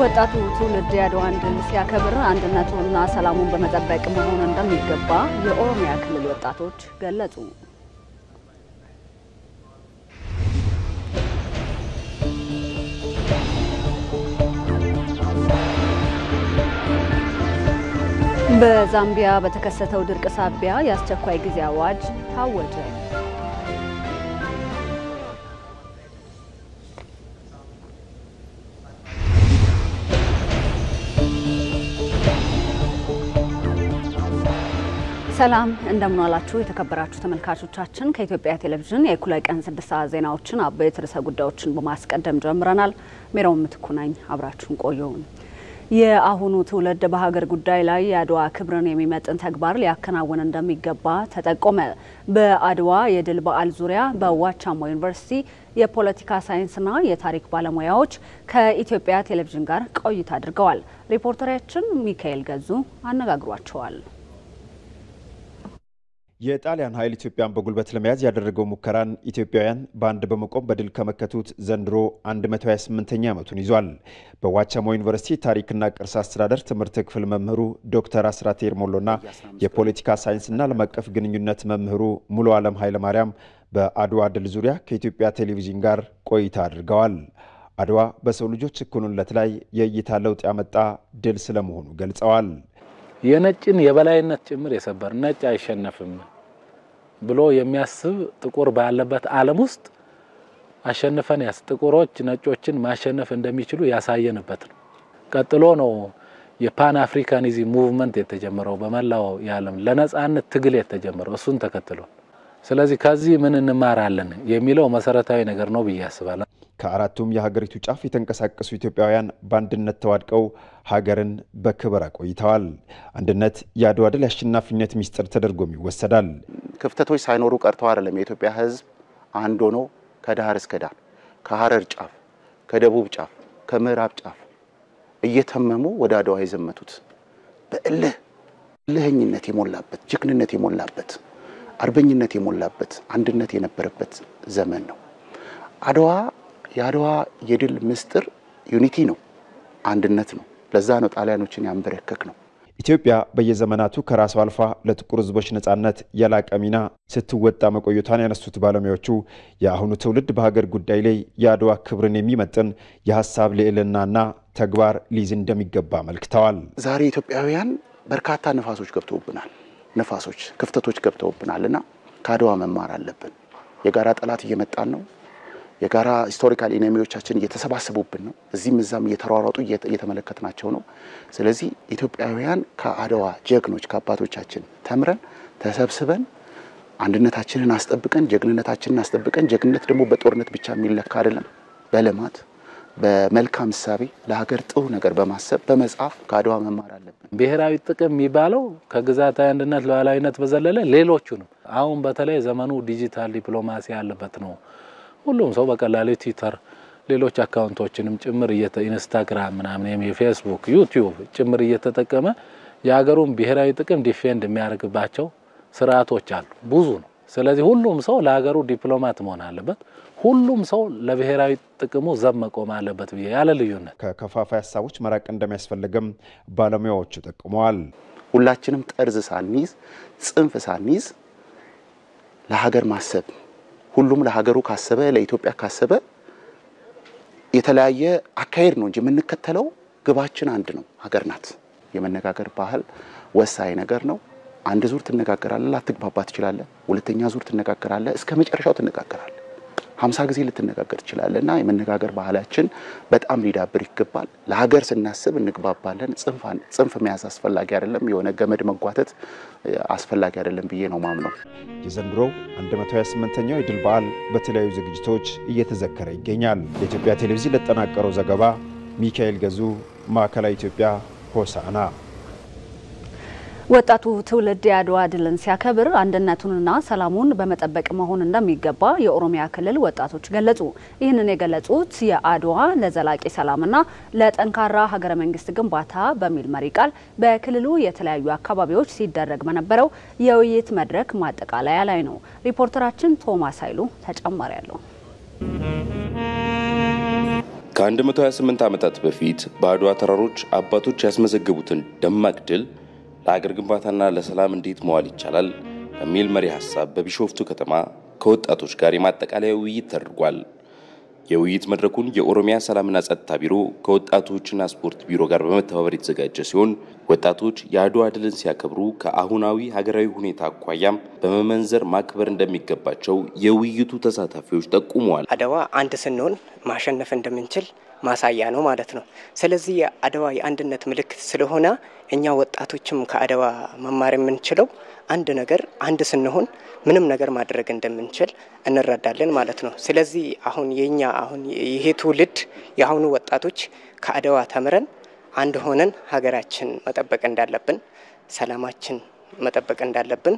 ወጣቱ ትውልድ የአድዋን ድል ሲያከብር አንድነቱንና ሰላሙን በመጠበቅ መሆን እንደሚገባ የኦሮሚያ ክልል ወጣቶች ገለጹ። በዛምቢያ በተከሰተው ድርቅ ሳቢያ የአስቸኳይ ጊዜ አዋጅ ታወጀ። ሰላም እንደምንዋላችሁ የተከበራችሁ ተመልካቾቻችን፣ ከኢትዮጵያ ቴሌቪዥን የእኩለ ቀን ስድስት ሰዓት ዜናዎችን አበይት ርዕሰ ጉዳዮችን በማስቀደም ጀምረናል። ሜሮን ምትኩ ነኝ። አብራችሁን ቆዩ። የአሁኑ ትውልድ በሀገር ጉዳይ ላይ የአድዋ ክብርን የሚመጥን ተግባር ሊያከናውን እንደሚገባ ተጠቆመ። በአድዋ የድል በዓል ዙሪያ በዋቻሞ ዩኒቨርሲቲ የፖለቲካ ሳይንስና የታሪክ ባለሙያዎች ከኢትዮጵያ ቴሌቪዥን ጋር ቆይታ አድርገዋል። ሪፖርተራችን ሚካኤል ገዙ አነጋግሯቸዋል። የጣሊያን ኃይል ኢትዮጵያን በጉልበት ለመያዝ ያደረገው ሙከራን ኢትዮጵያውያን በአንድ በመቆም በድል ከመከቱት ዘንድሮ 128ኛ ዓመቱን ይዟል። በዋቻሞ ዩኒቨርሲቲ ታሪክና ቅርስ አስተዳደር ትምህርት ክፍል መምህሩ ዶክተር አስራት ኤርሞሎና የፖለቲካ ሳይንስና ዓለም አቀፍ ግንኙነት መምህሩ ሙሉ ዓለም ኃይለማርያም በአድዋ ድል ዙሪያ ከኢትዮጵያ ቴሌቪዥን ጋር ቆይታ አድርገዋል። አድዋ በሰው ልጆች እኩልነት ላይ የእይታ ለውጥ ያመጣ ድል ስለመሆኑ ገልጸዋል። የነጭን የበላይነት ጭምር የሰበር ነጭ አይሸነፍም ብሎ የሚያስብ ጥቁር ባለበት ዓለም ውስጥ አሸንፈን ያስ ጥቁሮች ነጮችን ማሸነፍ እንደሚችሉ ያሳየንበት ነው። ቀጥሎ ነው የፓን አፍሪካኒዝም ሙቭመንት የተጀመረው በመላው የዓለም ለነጻነት ትግል የተጀመረው እሱን ተከትሎ። ስለዚህ ከዚህ ምን እንማራለን የሚለው መሰረታዊ ነገር ነው ብዬ አስባለሁ። ከአራቱም የሀገሪቱ ጫፍ የተንቀሳቀሱ ኢትዮጵያውያን በአንድነት ተዋድቀው ሀገርን በክብር አቆይተዋል። አንድነት የአድዋ ድል የአሸናፊነት ሚስጥር ተደርጎም ይወሰዳል። ክፍተቶች ሳይኖሩ ቀርተው አይደለም። የኢትዮጵያ ሕዝብ አንድ ሆኖ ከዳር እስከ ዳር ከሀረር ጫፍ፣ ከደቡብ ጫፍ፣ ከምዕራብ ጫፍ እየተመሙ ወደ አድዋ የዘመቱት በእልህ እልህኝነት የሞላበት ጀግንነት የሞላበት አርበኝነት የሞላበት አንድነት የነበረበት ዘመን ነው አድዋ የአድዋ የድል ምስጢር ዩኒቲ ነው፣ አንድነት ነው። ለዛ ነው ጣሊያኖችን ያንበረከክ ነው። ኢትዮጵያ በየዘመናቱ ከራሷ አልፋ ለጥቁር ሕዝቦች ነጻነት የላቀ ሚና ስትወጣ መቆየቷን ያነሱት ባለሙያዎቹ የአሁኑ ትውልድ በሀገር ጉዳይ ላይ የአድዋ ክብርን የሚመጥን የሀሳብ ልዕልናና ተግባር ሊይዝ እንደሚገባ አመልክተዋል። ዛሬ ኢትዮጵያውያን በርካታ ነፋሶች ገብተውብናል፣ ነፋሶች ክፍተቶች ገብተውብናል እና ከአድዋ መማር አለብን። የጋራ ጠላት እየመጣን ነው የጋራ ሂስቶሪካል ኢነሚዎቻችን እየተሰባሰቡብን ነው። እዚህም እዛም እየተሯሯጡ እየተመለከትናቸው ነው። ስለዚህ ኢትዮጵያውያን ከአድዋ ጀግኖች ከአባቶቻችን ተምረን ተሰብስበን አንድነታችንን አስጠብቀን ጀግንነታችንን አስጠብቀን ጀግንነት ደግሞ በጦርነት ብቻ የሚለካ አይደለም። በልማት በመልካም እሳቤ ለሀገር ጥሩ ነገር በማሰብ በመጻፍ ከአድዋ መማር አለብን። ብሔራዊ ጥቅም የሚባለው ከግዛታዊ አንድነት ሉዓላዊነት በዘለለ ሌሎቹንም አሁን በተለይ ዘመኑ ዲጂታል ዲፕሎማሲ ያለበት ነው። ሁሉም ሰው በቀላሉ ትዊተር፣ ሌሎች አካውንቶችንም ጭምር ኢንስታግራም ምናምን የፌስቡክ ዩቲዩብ ጭምር እየተጠቀመ የሀገሩን ብሔራዊ ጥቅም ዲፌንድ የሚያደርግባቸው ስርዓቶች አሉ። ብዙ ነው። ስለዚህ ሁሉም ሰው ለሀገሩ ዲፕሎማት መሆን አለበት። ሁሉም ሰው ለብሔራዊ ጥቅሙ ዘብ መቆም አለበት ብዬ ያለ ልዩነት ከከፋፋይ ሀሳቦች መራቅ እንደሚያስፈልግም ባለሙያዎቹ ጠቁመዋል። ሁላችንም ጠርዝ ሳንይዝ ጽንፍ ሳንይዝ ለሀገር ማሰብ ሁሉም ለሀገሩ ካሰበ ለኢትዮጵያ ካሰበ የተለያየ አካሄድ ነው እንጂ የምንከተለው ግባችን አንድ ነው። ሀገር ናት። የመነጋገር ባህል ወሳኝ ነገር ነው። አንድ ዙር ትነጋገራለህ፣ ላትግባባ ትችላለህ። ሁለተኛ ዙር ትነጋገራለህ፣ እስከ መጨረሻው ትነጋገራለህ። ሀምሳ ጊዜ ልትነጋገር ትችላለህ። እና የመነጋገር ባህላችን በጣም ሊዳብር ይገባል። ለሀገር ስናስብ እንግባባለን። ጽንፍ መያዝ አስፈላጊ አይደለም። የሆነ ገመድ መጓተት አስፈላጊ አይደለም ብዬ ነው ማምነው። የዘንድሮው 128ኛው የድል በዓል በተለያዩ ዝግጅቶች እየተዘከረ ይገኛል። የኢትዮጵያ ቴሌቪዥን ለተጠናቀረው ዘገባ ሚካኤል ገዙ፣ ማዕከላዊ ኢትዮጵያ ሆሳና። ወጣቱ ትውልድ የአድዋ ድልን ሲያከብር አንድነቱንና ሰላሙን በመጠበቅ መሆን እንደሚገባ የኦሮሚያ ክልል ወጣቶች ገለጹ። ይህንን የገለጹት የአድዋ ለዘላቂ ሰላምና ለጠንካራ ሀገረ መንግስት ግንባታ በሚል መሪ ቃል በክልሉ የተለያዩ አካባቢዎች ሲደረግ በነበረው የውይይት መድረክ ማጠቃለያ ላይ ነው። ሪፖርተራችን ቶማስ ኃይሉ ተጨማሪ ያለው ከ128 ዓመታት በፊት በአድዋ ተራሮች አባቶች ያስመዘገቡትን ደማቅ ድል ለሀገር ግንባታና ለሰላም እንዴት መዋል ይቻላል በሚል መሪ ሀሳብ በቢሾፍቱ ከተማ ከወጣቶች ጋር የማጠቃለያ ውይይት ተደርጓል። የውይይት መድረኩን የኦሮሚያ ሰላምና ጸጥታ ቢሮ ከወጣቶችና ስፖርት ቢሮ ጋር በመተባበር የተዘጋጀ ሲሆን ወጣቶች የአድዋ ድልን ሲያከብሩ ከአሁናዊ ሀገራዊ ሁኔታ አኳያም በመመንዘር ማክበር እንደሚገባቸው የውይይቱ ተሳታፊዎች ጠቁመዋል። አድዋ አንድ ስንሆን ማሸነፍ እንደምንችል ማሳያ ነው ማለት ነው። ስለዚህ የአድዋ የአንድነት ምልክት ስለሆነ እኛ ወጣቶችም ከአድዋ መማር የምንችለው አንድ ነገር አንድ ስንሆን ምንም ነገር ማድረግ እንደምንችል እንረዳለን ማለት ነው። ስለዚህ አሁን የኛ አሁን ይሄ ትውልድ የአሁኑ ወጣቶች ከአድዋ ተምረን አንድ ሆነን ሀገራችን መጠበቅ እንዳለብን፣ ሰላማችን መጠበቅ እንዳለብን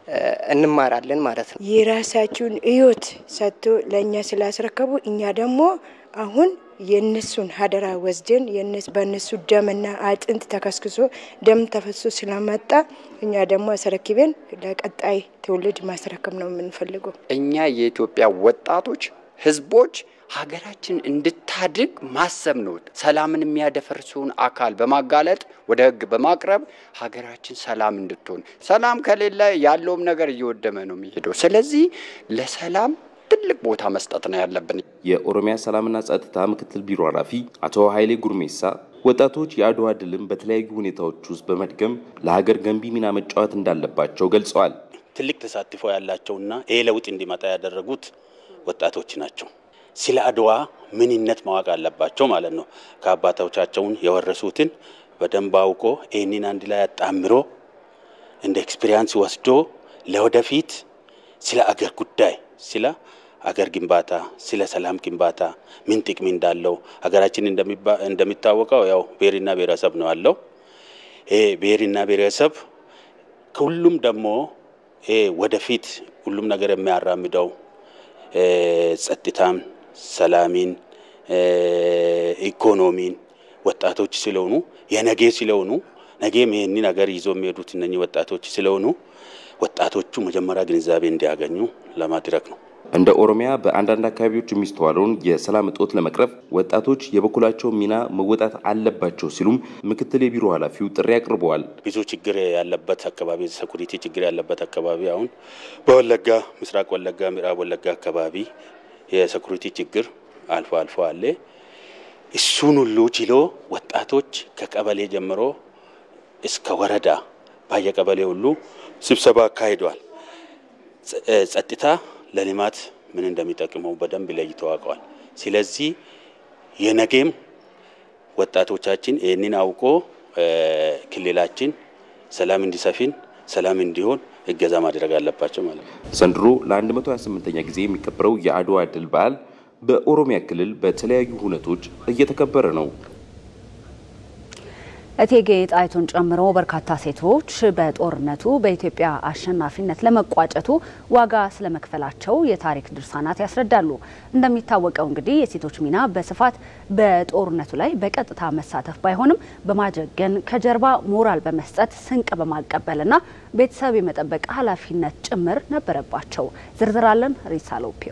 እንማራለን ማለት ነው። የራሳችሁን ሕይወት ሰጥቶ ለእኛ ስላስረከቡ እኛ ደግሞ አሁን የእነሱን ሀደራ ወስደን በእነሱ ደምና አጥንት ተከስክሶ ደም ተፈሶ ስለመጣ እኛ ደግሞ አስረክበን ለቀጣይ ትውልድ ማስረከብ ነው የምንፈልገው። እኛ የኢትዮጵያ ወጣቶች ህዝቦች ሀገራችን እንድታድግ ማሰብ ነው። ሰላምን የሚያደፈርሰውን አካል በማጋለጥ ወደ ህግ በማቅረብ ሀገራችን ሰላም እንድትሆን፣ ሰላም ከሌለ ያለውም ነገር እየወደመ ነው የሚሄደው። ስለዚህ ለሰላም ትልቅ ቦታ መስጠት ነው ያለብን። የኦሮሚያ ሰላምና ጸጥታ ምክትል ቢሮ ኃላፊ አቶ ኃይሌ ጉርሜሳ ወጣቶች የአድዋ ድልን በተለያዩ ሁኔታዎች ውስጥ በመድገም ለሀገር ገንቢ ሚና መጫወት እንዳለባቸው ገልጸዋል። ትልቅ ተሳትፎ ያላቸውና ይህ ለውጥ እንዲመጣ ያደረጉት ወጣቶች ናቸው። ስለ አድዋ ምንነት ማወቅ አለባቸው ማለት ነው። ከአባቶቻቸውን የወረሱትን በደንብ አውቆ ይህንን አንድ ላይ አጣምሮ እንደ ኤክስፒሪያንስ ወስዶ ለወደፊት ስለ አገር ጉዳይ ስለ አገር ግንባታ ስለ ሰላም ግንባታ ምን ጥቅም እንዳለው ሀገራችን እንደሚታወቀው ያው ብሔርና ብሔረሰብ ነው ያለው። ይሄ ብሔርና ብሔረሰብ ከሁሉም ደግሞ ይሄ ወደፊት ሁሉም ነገር የሚያራምደው ጸጥታን፣ ሰላሚን፣ ኢኮኖሚን ወጣቶች ስለሆኑ የነጌ ስለሆኑ ነገም ይህንን ነገር ይዞ የሚሄዱት እነኚህ ወጣቶች ስለሆኑ ወጣቶቹ መጀመሪያ ግንዛቤ እንዲያገኙ ለማድረግ ነው። እንደ ኦሮሚያ በአንዳንድ አካባቢዎች የሚስተዋለውን የሰላም እጦት ለመቅረፍ ወጣቶች የበኩላቸው ሚና መወጣት አለባቸው ሲሉም ምክትል የቢሮ ኃላፊው ጥሪ አቅርበዋል። ብዙ ችግር ያለበት አካባቢ ሴኩሪቲ ችግር ያለበት አካባቢ አሁን በወለጋ ምስራቅ ወለጋ፣ ምዕራብ ወለጋ አካባቢ የሴኩሪቲ ችግር አልፎ አልፎ አለ። እሱን ሁሉ ችሎ ወጣቶች ከቀበሌ ጀምሮ እስከ ወረዳ ባየቀበሌ ሁሉ ስብሰባ አካሂደዋል። ጸጥታ ለልማት ምን እንደሚጠቅመው በደንብ ለይተው አውቀዋል። ስለዚህ የነገም ወጣቶቻችን ይህንን አውቆ ክልላችን ሰላም እንዲሰፊን ሰላም እንዲሆን እገዛ ማድረግ አለባቸው ማለት ነው። ዘንድሮ ለ128ኛ ጊዜ የሚከበረው የአድዋ ድል በዓል በኦሮሚያ ክልል በተለያዩ ሁነቶች እየተከበረ ነው። እቴጌ ጣይቱን ጨምሮ በርካታ ሴቶች በጦርነቱ በኢትዮጵያ አሸናፊነት ለመቋጨቱ ዋጋ ስለመክፈላቸው የታሪክ ድርሳናት ያስረዳሉ። እንደሚታወቀው እንግዲህ የሴቶች ሚና በስፋት በጦርነቱ ላይ በቀጥታ መሳተፍ ባይሆንም በማጀገን ከጀርባ ሞራል በመስጠት ስንቅ በማቀበልና ቤተሰብ የመጠበቅ ኃላፊነት ጭምር ነበረባቸው። ዝርዝር አለን። ሪሳ ሎፒዮ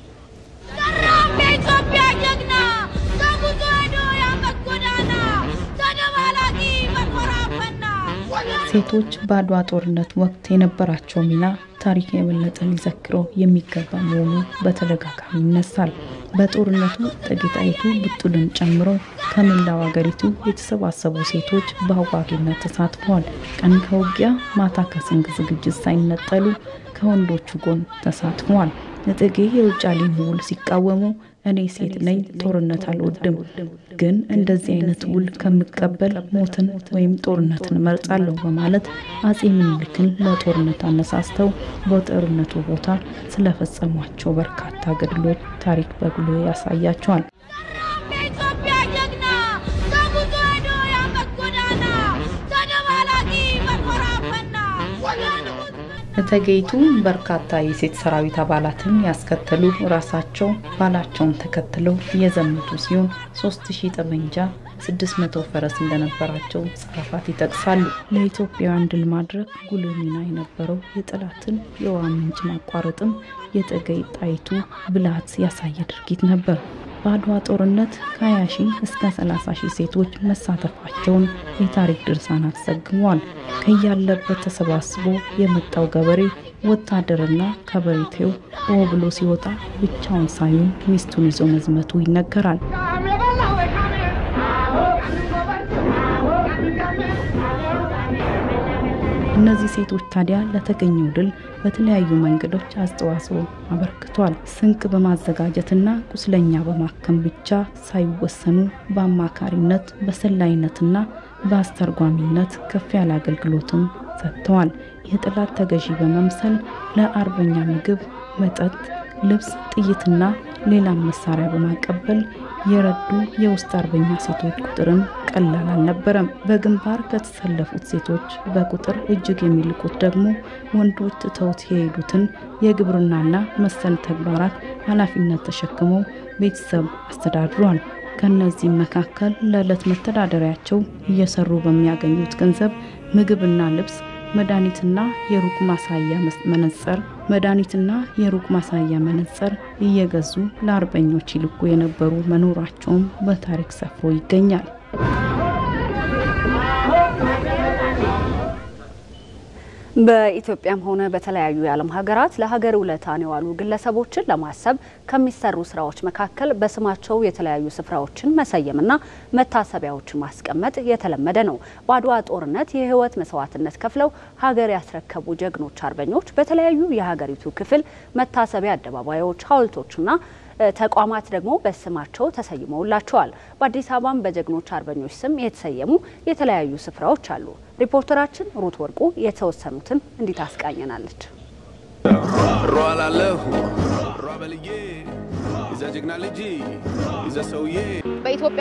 የኢትዮጵያ ጀግና ተጉዞ ሄዶ ያመት ጎዳና ተደባላቂ መኮራፈና ሴቶች በአድዋ ጦርነት ወቅት የነበራቸው ሚና ታሪክ የበለጠ ሊዘክረው የሚገባ መሆኑ በተደጋጋሚ ይነሳል። በጦርነቱ እቴጌ ጣይቱ ብጡልን ጨምሮ ከመላው ሀገሪቱ የተሰባሰቡ ሴቶች በአዋጊነት ተሳትፈዋል። ቀን ከውጊያ ማታ ከስንቅ ዝግጅት ሳይነጠሉ ከወንዶቹ ጎን ተሳትፈዋል። እቴጌ የውጫሌን ውል ሲቃወሙ እኔ ሴት ነኝ፣ ጦርነት አልወድም፣ ግን እንደዚህ አይነት ውል ከምቀበል ሞትን ወይም ጦርነትን እመርጣለሁ በማለት አጼ ምኒልክን ለጦርነት አነሳስተው በጦርነቱ ቦታ ስለፈጸሟቸው በርካታ ገድሎች ታሪክ በግሎ ያሳያቸዋል። የኢትዮጵያ ጀግና ተጉዞ ሄዶ ያመት ጎዳና ተደባላቂ መኮራፈና እቴጌይቱ በርካታ የሴት ሰራዊት አባላትን ያስከተሉ ራሳቸው ባላቸውን ተከትለው የዘመቱ ሲሆን ሶስት ሺህ ጠመንጃ ስድስት መቶ ፈረስ እንደነበራቸው ጸሐፊት ይጠቅሳሉ። ለኢትዮጵያውያን ድል ማድረግ ጉልህ ሚና የነበረው የጠላትን የውሃ ምንጭ ማቋረጥም የእቴጌ ጣይቱ ብልሃት ያሳየ ድርጊት ነበር። በአድዋ ጦርነት ከ20 ሺህ እስከ 30 ሺህ ሴቶች መሳተፋቸውን የታሪክ ድርሳናት ዘግቧል። ከያለበት ተሰባስቦ የመጣው ገበሬ ወታደርና ከበሬቴው ኦ ብሎ ሲወጣ ብቻውን ሳይሆን ሚስቱን ይዞ መዝመቱ ይነገራል። እነዚህ ሴቶች ታዲያ ለተገኘው ድል በተለያዩ መንገዶች አስተዋጽኦ አበርክቷል። ስንቅ በማዘጋጀትና ቁስለኛ በማከም ብቻ ሳይወሰኑ በአማካሪነት በሰላይነትና በአስተርጓሚነት ከፍ ያለ አገልግሎትም ሰጥተዋል። የጠላት ተገዢ በመምሰል ለአርበኛ ምግብ፣ መጠጥ፣ ልብስ፣ ጥይትና ሌላም መሳሪያ በማቀበል የረዱ የውስጥ አርበኛ ሴቶች ቁጥርም ቀላል አልነበረም። በግንባር ከተሰለፉት ሴቶች በቁጥር እጅግ የሚልቁት ደግሞ ወንዶች ትተውት የሄዱትን የግብርናና መሰል ተግባራት ኃላፊነት ተሸክመው ቤተሰብ አስተዳድሯል። ከነዚህም መካከል ለዕለት መተዳደሪያቸው እየሰሩ በሚያገኙት ገንዘብ ምግብና ልብስ መድኃኒትና የሩቅ ማሳያ መነጽር መድኃኒትና የሩቅ ማሳያ መነጽር እየገዙ ለአርበኞች ይልኩ የነበሩ መኖራቸውም በታሪክ ሰፍሮ ይገኛል። በኢትዮጵያም ሆነ በተለያዩ የዓለም ሀገራት ለሀገር ውለታን የዋሉ ግለሰቦችን ለማሰብ ከሚሰሩ ስራዎች መካከል በስማቸው የተለያዩ ስፍራዎችን መሰየምና መታሰቢያዎችን ማስቀመጥ የተለመደ ነው። በአድዋ ጦርነት የሕይወት መስዋዕትነት ከፍለው ሀገር ያስረከቡ ጀግኖች አርበኞች በተለያዩ የሀገሪቱ ክፍል መታሰቢያ አደባባዮች፣ ሐውልቶችና ተቋማት ደግሞ በስማቸው ተሰይመውላቸዋል። በአዲስ አበባም በጀግኖች አርበኞች ስም የተሰየሙ የተለያዩ ስፍራዎች አሉ። ሪፖርተራችን ሩት ወርቁ የተወሰኑትን እንዲህ ታስቃኘናለች። ሯላለሁ ሯበልዬ ይዘ ጀግና ልጅ ይዘ ሰውዬ በኢትዮጵያ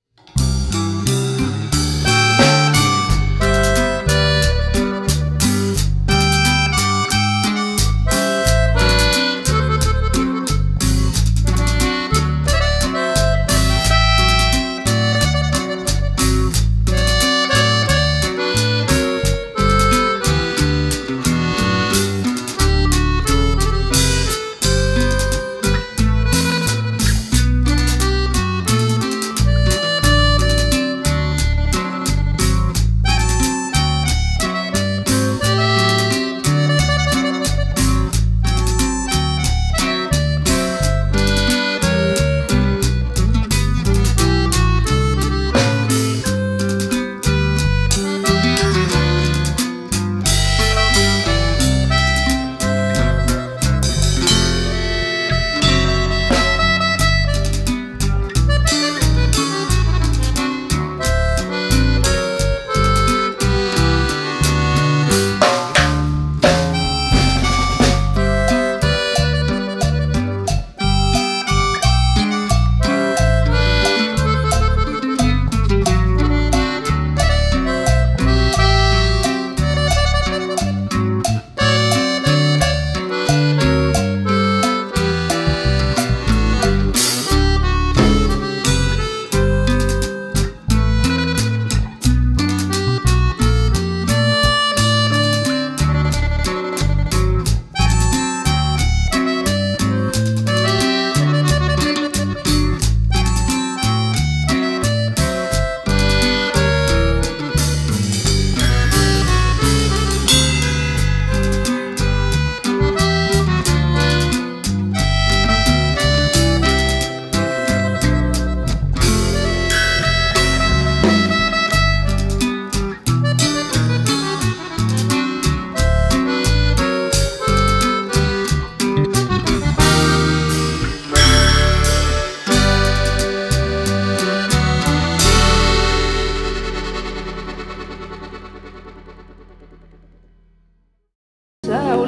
ሰው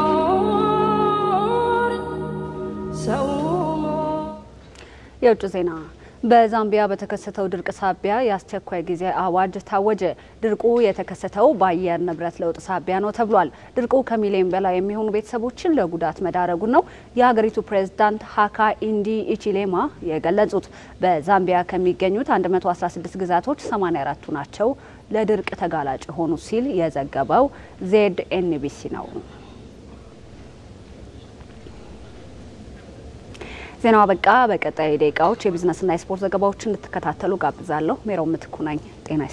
ሊኖር ሰው የውጭ ዜና በዛምቢያ በተከሰተው ድርቅ ሳቢያ የአስቸኳይ ጊዜ አዋጅ ታወጀ። ድርቁ የተከሰተው በአየር ንብረት ለውጥ ሳቢያ ነው ተብሏል። ድርቁ ከሚሊዮን በላይ የሚሆኑ ቤተሰቦችን ለጉዳት መዳረጉን ነው የሀገሪቱ ፕሬዝዳንት ሀካ ኢንዲ ኢቺሌማ የገለጹት። በዛምቢያ ከሚገኙት 116 ግዛቶች 84ቱ ናቸው ለድርቅ ተጋላጭ የሆኑ ሲል የዘገበው ዜድ ኤንቢሲ ነው። ዜናው አበቃ። በቀጣይ ደቂቃዎች የቢዝነስና የስፖርት ዘገባዎችን እንድትከታተሉ ጋብዛለሁ። ሜሮን ምትኩ ነኝ። ጤና